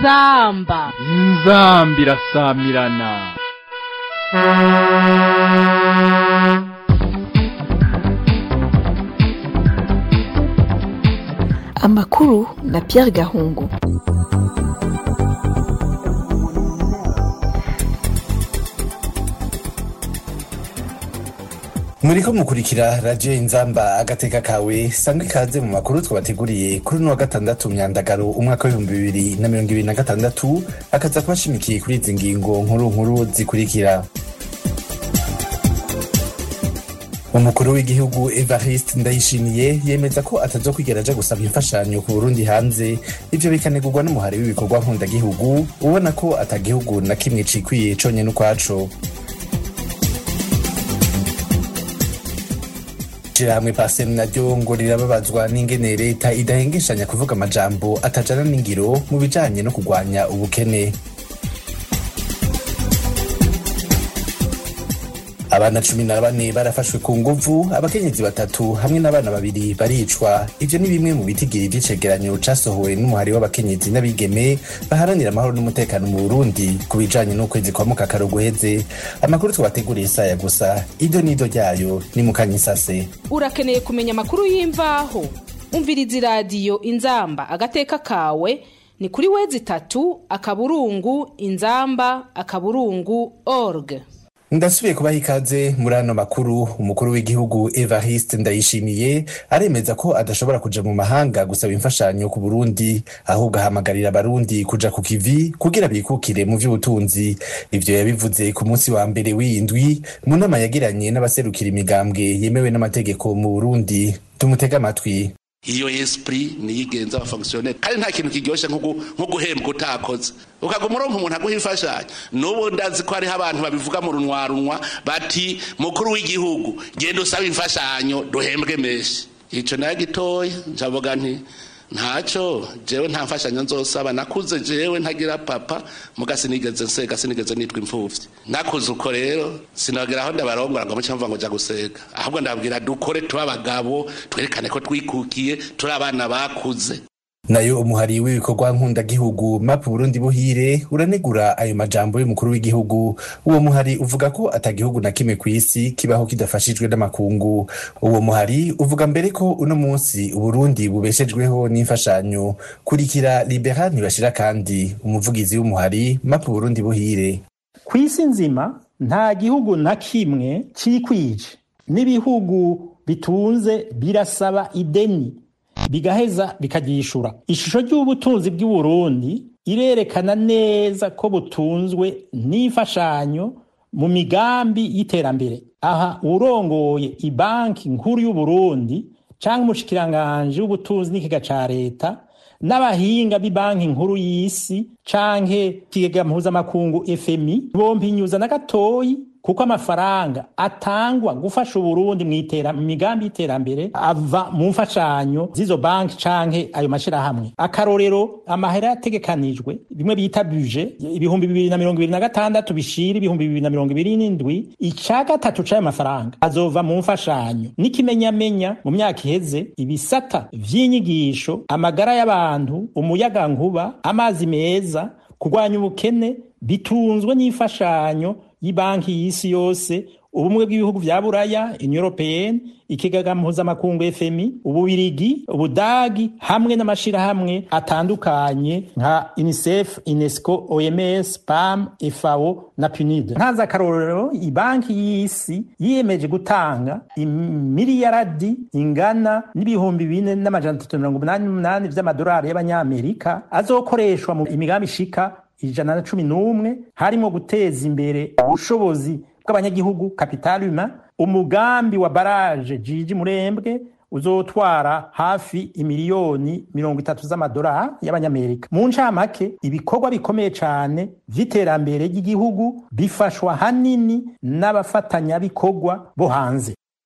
inzamba inzamba irasamirana amakuru na Pierre Gahungu muriko mukurikira radiyo inzamba agateka kawe sangwa ikaze mu makuru twabateguriye kuri uno wa gatandatu myandagaro umwaka w'ibihumbi bibiri na mirongo ibiri na gatandatu akaza kubashimikiye kuri izi ngingo nkuru nkuru zikurikira umukuru w'igihugu evariste ndayishimiye yemeza ko atazokwigera aja gusaba imfashanyo ku burundi hanze ivyo bikanegurwa n'umuhari w'ibikorwa nkundagihugu ubona ko atagihugu na kimwe cikwiye conyene ukwaco ishirahamwe pasem naryo ngo rirababazwa n'ingene leta idahengeshanya kuvuga amajambo atajana n'ingiro mu bijanye no kurwanya ubukene abana cumi na bane barafashwe ku nguvu abakenyezi batatu hamwe n'abana babiri baricwa ivyo ni bimwe mu bitigiri vy'icegeranyo casohowe n'umuhari w'abakenyezi n'abigeme baharanira amahoro n'umutekano mu burundi ku bijanye n'ukwezi kwa mukakaro guheze amakuru twabateguriye saya gusa ido n'ido ryayo ni mukanyisase urakeneye kumenya amakuru y'imvaho umviriza iradiyo inzamba agateka kawe ni kuri wezi itatu akaburungu inzamba akaburungu org ndasubiye kubaha ikaze muri ano makuru umukuru w'igihugu evariste ndayishimiye aremeza ko adashobora kuja mu mahanga gusaba imfashanyo ku burundi ahubwo ahamagarira abarundi kuja ku kivi kugira bikukire mu vy'ubutunzi ivyo yabivuze ku munsi wa mbere w'indwi mu nama yagiranye n'abaserukira imigambwe yemewe n'amategeko mu burundi tumutega amatwi iyo esprit niyigenza abafonctionnaire kandi nta kintu kiryoshe nko guhembwa utakoze ukaguma uronka umuntu aguha imfashanyo n'ubu ndazi ko hariho abantu babivuga mu runwarunwa bati mukuru w'igihugu genda usaba imfashanyo duhembwe menshi ico nayo gitoya ncavuga nti ntaco jewe nta mfashanyo nzosaba nakuze jewe ntagira papa muga sinigeze nsega sinigeze nitwa imfuvyi nakuze uko rero sinagera aho ndabarongora ngo muce mva ngo ja gusega ahubwo ndababwira dukore tuba abagabo twerekane ko twikukiye turi abana bakuze nayo umuhari w'ibikorwa nkundagihugu map burundi buhire uranegura ayo majambo y'umukuru w'igihugu uwo muhari uvuga ko atagihugu na kimwe ku isi kibaho kidafashijwe n'amakungu uwo muhari uvuga mbere ko uno munsi uburundi bubeshejweho n'imfashanyo kurikira libera ntibashira kandi umuvugizi w'umuhari map burundi buhire ku isi nzima nta gihugu na kimwe cikwije n'ibihugu bitunze birasaba ideni bigaheza bikagishura ishusho ry'ubutunzi bw'uburundi irerekana neza ko butunzwe n'imfashanyo mu migambi y'iterambere aha urongoye ibanki nkuru y'uburundi cyangwa umushikiranganji w'ubutunzi n'ikiga ca leta n'abahinga b'ibanki nkuru y'isi canke ikigega mpuzamakungu fmi bompi inyuza na gatoyi kuko amafaranga atangwa gufasha uburundi mu migambi y'iterambere ava mu mfashanyo z'izo banki canke ayo mashirahamwe akarorero amahera yategekanijwe bimwe bita buje ibihumbi bibiri na mirongo ibiri na gatandatu bishira ibihumbi bibiri na mirongo ibiri n'indwi ica gatatu c'ayo mafaranga azova mu mfashanyo n'ikimenyamenya mu myaka iheze ibisata vy'inyigisho amagara y'abantu umuyagankuba amazi meza kurwanya ubukene bitunzwe n'imfashanyo y'ibanki y'isi yose ubumwe bw'ibihugu vya buraya union européenne ikigaga mpuzamakungu fmi ububirigi ubudagi hamwe n'amashirahamwe atandukanye nka unicef unesco oms pam fao na punid ntaza akarorero ibanki y'isi yiyemeje gutanga imiliyaradi ingana n'ibihumbi bine n'amajana atatu mirongo umunani n'umunani vy'amadolari y'abanyamerika azokoreshwa mu imigambi ishika ijana na cumi n'umwe harimo guteza imbere ubushobozi bw'abanyagihugu capital humain umugambi wa baraje jiji murembwe uzotwara hafi imiliyoni mirongo itatu z'amadolari y'abanyamerika mu ncamake ibikorwa bikomeye cane vy'iterambere ry'igihugu bifashwa hanini n'abafatanyabikorwa bo hanze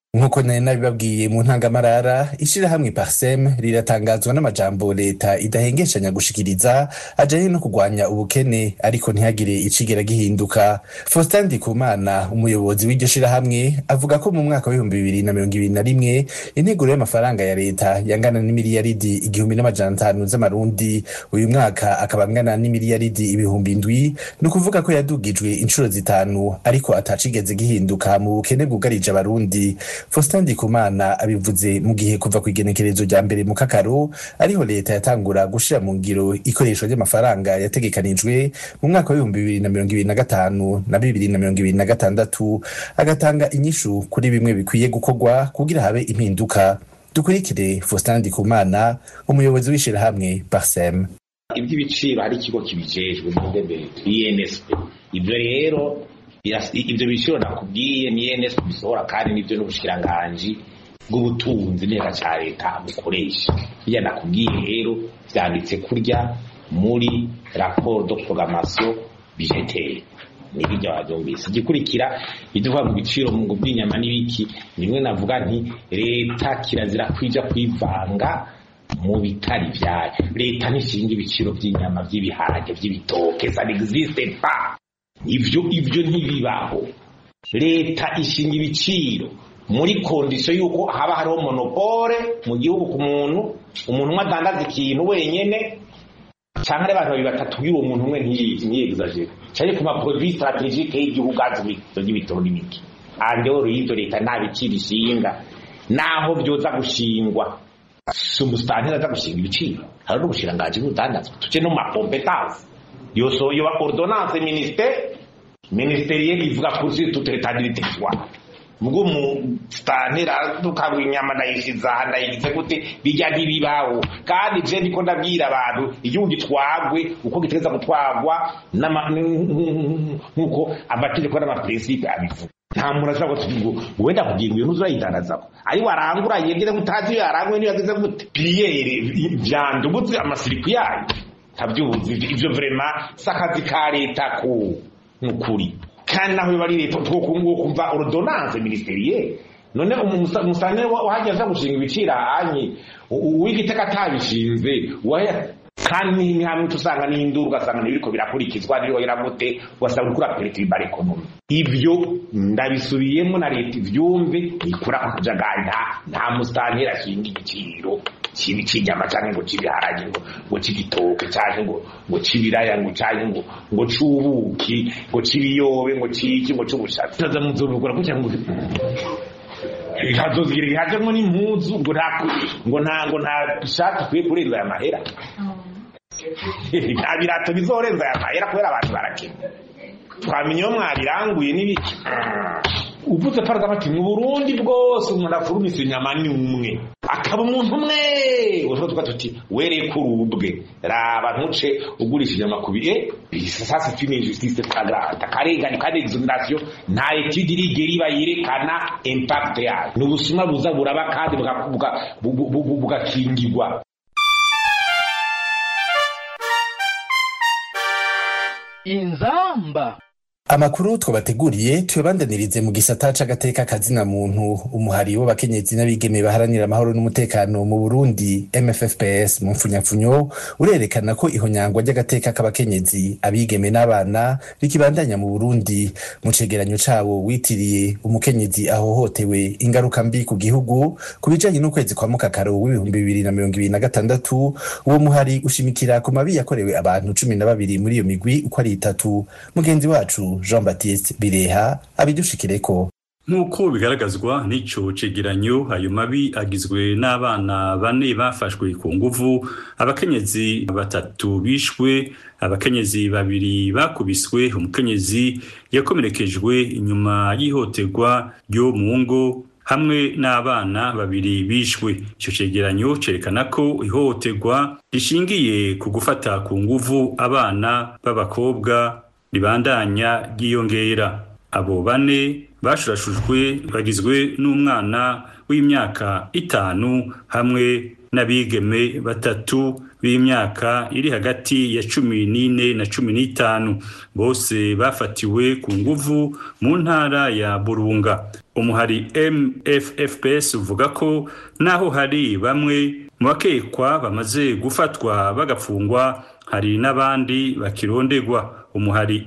nk'uko nari nabibabwiye mu ntangamarara ishirahamwe parsem riratangazwa n'amajambo leta idahengeshanya gushikiriza ajanye no kurwanya ubukene ariko ntihagire icigera gihinduka faustin ndikumana umuyobozi w'iryo shirahamwe avuga ko mu mwaka w'ibihumbi bibiri na mirongo ibiri na rimwe integuro y'amafaranga ya leta yangana n'imiliyaridi igihumbi n'amajana atanu z'amarundi uyu mwaka akaba angana n'imiliyaridi ibihumbi indwi ni ukuvuga ko yadugijwe inshuro zitanu ariko atacigeze gihinduka mu bukene bwugarije abarundi faustin ndikumana abivuze mu gihe kuva ku igenekerezo rya mbere mu kakaro ariho leta yatangura gushira mu ngiro ikoreshwa ry'amafaranga yategekanijwe mu mwaka w'ibihumbi bibiri na mirongo ibiri na gatanu na bibiri na mirongo ibiri na gatandatu agatanga inyishu kuri bimwe bikwiye gukorwa kugira habe impinduka dukurikire faustin ndikumana umuyobozi w'ishirahamwe parsem iby'ibiciro hari ikigo kibijejwe mu ndebere insp ibyo rero ibyo biciro nakubwiye ni nsp bisohora kandi nibyo n'ubushikiranganji bw'ubutunzi neza cya leta bukoresha bijya nakubwiye rero byanditse kurya muri raporo do programmation budgetaire nibijya wabyumvise igikurikira ibyo uvuga mu biciro mu by'inyama n'ibiki nimwe navuga nti leta kirazira kwija kwivanga mu bitari byayo leta ntishinga ibiciro by'inyama by'ibiharage by'ibitoke ça n'existe pas ivyo ivyo ntibibaho leta ishinga ibiciro muri kondisiyo y'uko haba hariho monopole mu gihugu ku muntu umuntu umwe adandaza ikintu wenyene cyangwa ari abantu babiri batatu y'uwo muntu umwe ntiyegizajere cyane ku maproduit strategique y'igihugu azwi by'ibitoro n'ibiki andehoro y'ivyo leta nta biciro ishinga naho byoza gushingwa si umusitanteri aza gushinga ibiciro hari n'ubushirangaji bw'ubudandazwa tuce no mu makompetanse yoso yoba ordonnance ministère ministériel ivuga kuri toute l'état du territoire ubwo umusitantera tukabwa inyama ndayishiza aha ndayigize gute bijya ntibibaho kandi je ndiko ndabwira abantu igihugu gitwagwe uko gitegereza gutwagwa nk'uko amategeko n'amaprincipe abivuga nta muntu ashobora kuvuga ngo wenda kugira ngo iyo ntuzi urayidandazako ari warangura yegeze gutazi iyo yaranguye niyo yageze gute piriyeri vyandugutse amasiriku yayo ntabyubuzi ivyo vrema si akazi ka leta ko nukuri kandi naho biba ari leta twokunguwo kumva ordonnance ministerielle none umusane wahajya aza gushinga ibiciro ahanye uw'igiteka atabishinze kandi ni hamwe usanga n'induru ugasanga ntibiriko birakurikizwa niho iramute ugasanga uriko uraperitiriba ekonomi ibyo ndabisubiyemo na leta ivyumve ikura ku kajagari nta nta musitanteri ashinga igiciro kibi cy'inyama cyangwa ngo cy'ibiharage ngo ngo cy'igitoke cyangwa ngo ngo cy'ibiraya ngo cyangwa ngo ngo c'ubuki ngo cy'ibiyobe ngo cy'iki ngo c'ubushatsi taza muzobugura kugira ngo hazogira ihajemwo n'impuzu ngo nta ngo nta ngo nta shati kwiye kurenza aya mahera nta birato bizorenza aya mahera kubera abantu barakena twamenye iyo mwabiranguye n'ibiki uvuze parga bati mu burundi bwose umuntu afurumisa inyama ni umwe akaba umuntu umwe utwo tuba tuti wereye ko urubwe raba ntuce ugurisha inyama ku bihe sasa c'est une injustice flagrante akarengane kandi exoneration nta etude irigera iba yerekana impact yayo ni ubusuma buza buraba kandi bugakingirwa inzamba amakuru twabateguriye tuyabandanirize mu gisata c'agateka kazina muntu umuhari w'abakenyezi n'abigeme baharanira amahoro n'umutekano mu Burundi MFFPS mu mfunyapfunyo urerekana ko ihonyangwa ry'agateka k'abakenyezi abigeme n'abana rikibandanya mu Burundi mu cegeranyo cawo witiriye umukenyezi ahohotewe ingaruka mbi ku gihugu ku bijanye n'ukwezi kwa mukakaro w'ibihumbi bibiri na mirongo ibiri na gatandatu uwo muhari ushimikira ku mabi yakorewe abantu cumi na babiri muri iyo migwi uko ari itatu mugenzi wacu jean baptiste bireha abidushikireko nk'uko bigaragazwa n'ico cegeranyo ayo mabi agizwe n'abana bane bafashwe ku nguvu abakenyezi batatu bishwe abakenyezi babiri bakubiswe umukenyezi yakomerekejwe inyuma y'ihoterwa ryo mu ngo hamwe n'abana babiri bishwe ico cegeranyo cerekana ko ihohoterwa rishingiye ku gufata ku nguvu abana b'abakobwa ribandanya ryiyongera abo bane bashurashujwe bagizwe n'umwana w'imyaka itanu hamwe n'abigeme batatu b'imyaka iri hagati ya cumi n'ine na cumi n'itanu bose bafatiwe ku nguvu mu ntara ya burunga umuhari mffps uvuga ko naho hari bamwe mu bakekwa bamaze gufatwa bagafungwa hari n'abandi bakirondegwa umuhari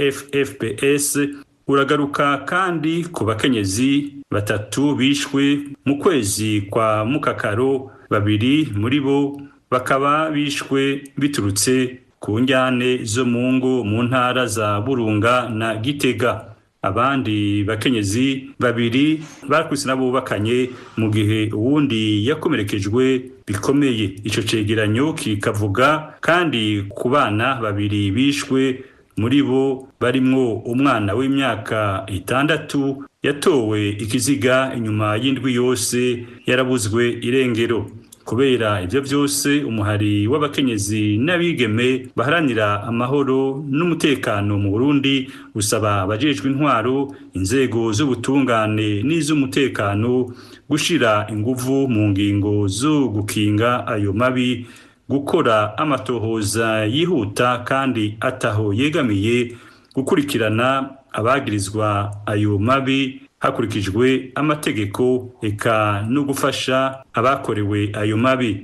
mffps uragaruka kandi ku bakenyezi batatu bishwe mu kwezi kwa mukakaro babiri muri bo bakaba bishwe biturutse ku njyane zo mu ngo mu ntara za burunga na gitega abandi bakenyezi babiri bakubise n'abubakanye mu gihe uwundi yakomerekejwe bikomeye ico cegeranyo kikavuga kandi ku bana babiri bishwe muri bo barimwo umwana w'imyaka itandatu yatowe ikiziga inyuma y'indwi yose yarabuzwe irengero kubera ibyo byose umuhari w'abakenyezi n'abigeme baharanira amahoro n'umutekano mu Burundi usaba abajejwe intwaro inzego z'ubutungane n'iz'umutekano gushira inguvu mu ngingo zo gukinga ayo mabi gukora amatohoza yihuta kandi ataho yegamiye gukurikirana abagirizwa ayo mabi hakurikijwe amategeko eka no gufasha abakorewe ayo mabi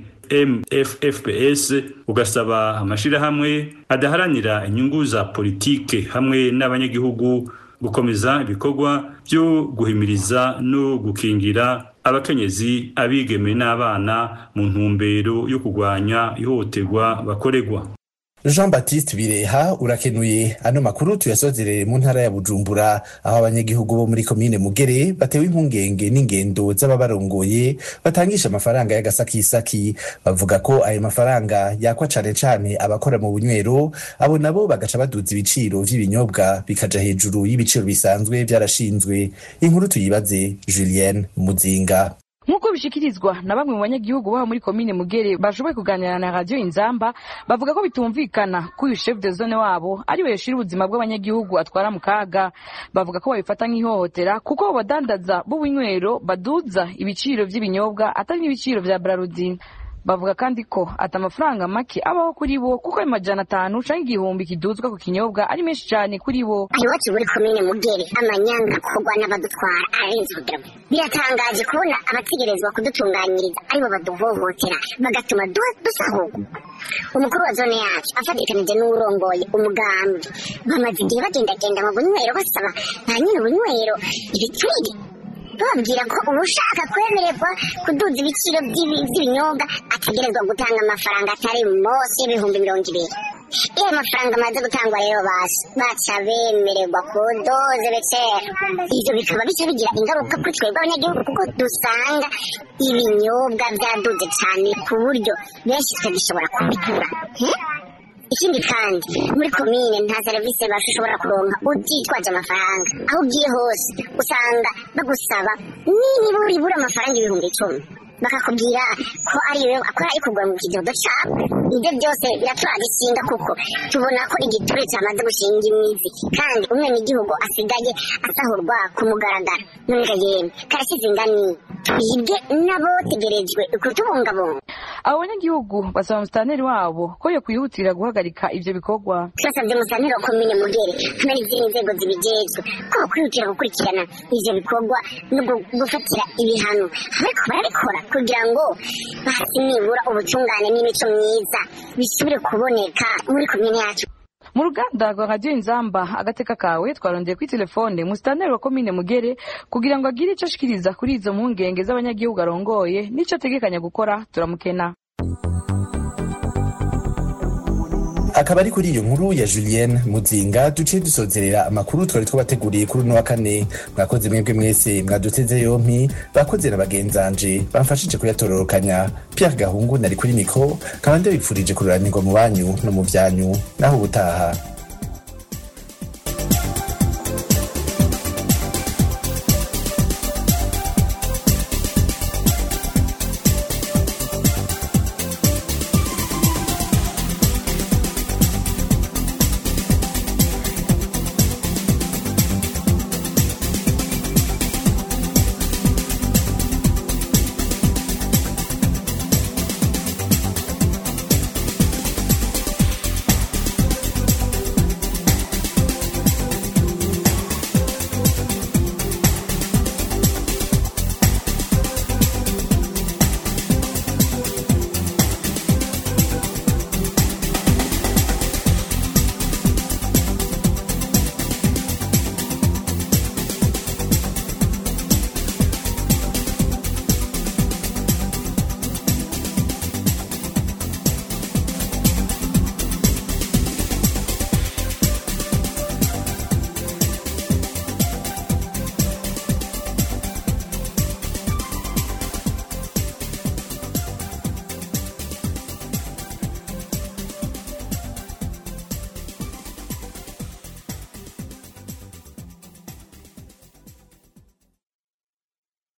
mffps ugasaba amashirahamwe adaharanira inyungu za politike hamwe n'abanyagihugu gukomeza ibikorwa byo guhimiriza no gukingira abakenyezi abigeme n'abana mu ntumbero yo kurwanya ihohoterwa bakorerwa jean baptiste bireha urakenuye ano makuru tuyasozerere mu ntara ya bujumbura aho abanyagihugu bo muri komine mugere batewe impungenge n'ingendo z'ababarongoye batangisha amafaranga y'agasakisaki bavuga ko ayo mafaranga yakwa cane cane abakora mu bunywero abo nabo bagaca baduza ibiciro vy'ibinyobwa bikaja hejuru y'ibiciro bisanzwe vyarashinzwe inkuru tuyibaze julienne muzinga nk'uko bishikirizwa na bamwe mu banyagihugu baba muri komine mugere bashoboye kuganira na radiyo inzamba bavuga ko bitumvikana ko uyu chef de zone wabo ari we yashira ubuzima bw'abanyagihugu atwara mu kaga bavuga ko babifata nk'ihohotera kuko abo badandaza b'ubunywero baduza ibiciro by'ibinyobwa atari n'ibiciro vya brarudin bavuga kandi ko ati amafaranga make abaho kuri bo kuko ayo majana atanu canke igihumbi kiduzwa ku kinyobwa ari menshi cane kuri bo iwacu muri komine mugere amanyanga akorwa n'abadutwara arenze urugero biratangaje kubona abategerezwa kudutunganyiriza aribo baduhohotera bagatuma dusahurwa umukuru wa zone yacu afatikanije n'uwurongoye umugambi bamaze igihe bagendagenda mu bunywero basaba nta nyine ubunywero ibiturire bababwira ko ushaka kwemererwa kuduza ibiciro by'ibinyobwa ategerezwa gutanga amafaranga atari munsi y'ibihumbi mirongo ibiri iyo ayo mafaranga amaze gutangwa rero baca bemererwa kudoze becera ivyo bikaba bica bigira ingaruka kuri twebwe abanyagihugu kuko dusanga ibinyobwa vyaduze cane ku buryo benshi tutagishobora kubigura ikindi kandi muri komine nta serivisi bashobora kuronka utitwaje amafaranga aho ugiye hose usanga bagusaba nibura ibura amafaranga ibihumbi icumi bakakubwira ko ariyo akora ari kugura mu kidodo cabo ibyo byose biraturaje ishinga kuko tubona ko igiture cyamaze gushinga imizi kandi umwenegihugu asigaye asahurwa ku mugaragaro none yemwe karasize ingani twibwe n'abotegerejwe kutubungabunga abo banyagihugu basaba umusitaneri wabo ko yo kwihutira guhagarika ivyo bikorwa turasabye umusitaneri wa komine mugere hamwe n'izindi nzego zibijejwe ko kwihutira gukurikirana ivyo bikorwa no gufatira ibihano ariko barabikora kugira ngo basi nibura ubutungane n'imico myiza bisubire kuboneka muri komine yacu mu ruganda rwa radiyo inzamba agateka kawe twarondeye kuri telefone musitaneri wa komine mugere kugira ngo agire icyo ashikiriza kuri izo mpungenge z'abanyagihugu arongoye n'icyo ategekanya gukora turamukena akaba ari kuri iyo nkuru ya julienne muzinga duciye dusozerera amakuru twari twabateguriye kuri uno wa kane mwakoze mwebwe mwese mwaduteze yompi bakoze na bagenzanje bamfashije kuyatororokanya pierre gahungu nari kuri mikro nkaba ndabipfurije kururanirwa mu banyu no mu byanyu naho ubutaha